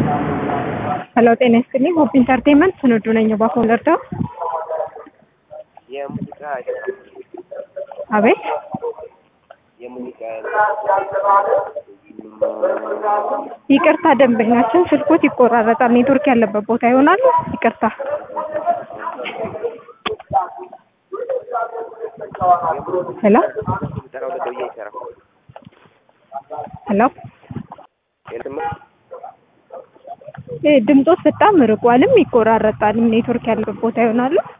ሄሎ ጤና ይስጥልኝ። ሆፕ ኢንተርቴንመንት ስንዱ ነኝ። ባፎን ለርዳው የሙዚቃ አቤት የሙዚቃ ይቅርታ፣ ደንበኛችን ስልኮት ይቆራረጣል። ኔትወርክ ያለበት ቦታ ይሆናል። ይቅርታ። ሄሎ ስልጠና ወደ ደውዬ አይሰራም። ሄሎ የትም እ ድምጾት በጣም ርቋልም ይቆራረጣልም። ኔትወርክ ያለበት ቦታ ይሆናሉ።